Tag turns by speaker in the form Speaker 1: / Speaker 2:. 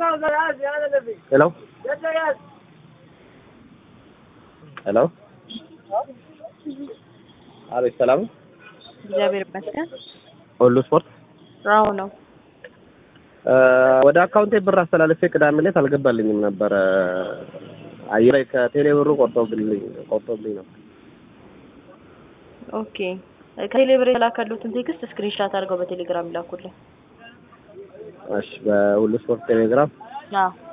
Speaker 1: ሄሎ ሄሎ አቤት ሰላም ነው?
Speaker 2: እግዚአብሔር ይመስገን።
Speaker 1: ሁሉ ስፖርት
Speaker 2: ራው ነው።
Speaker 1: ወደ አካውንቴ ብር አስተላልፌ ቅዳሜ ዕለት አልገባልኝም ነበረ። አየር ላይ ከቴሌ ብሩ ቆርጦብልኝ ቆርጦብኝ ነው።
Speaker 2: ኦኬ ከቴሌብር የተላከሉትን ቴክስት ስክሪንሻት አድርገው በቴሌግራም ይላኩልኝ።
Speaker 1: እሺ በሁሉ ስፖርት ቴሌግራም
Speaker 2: አዎ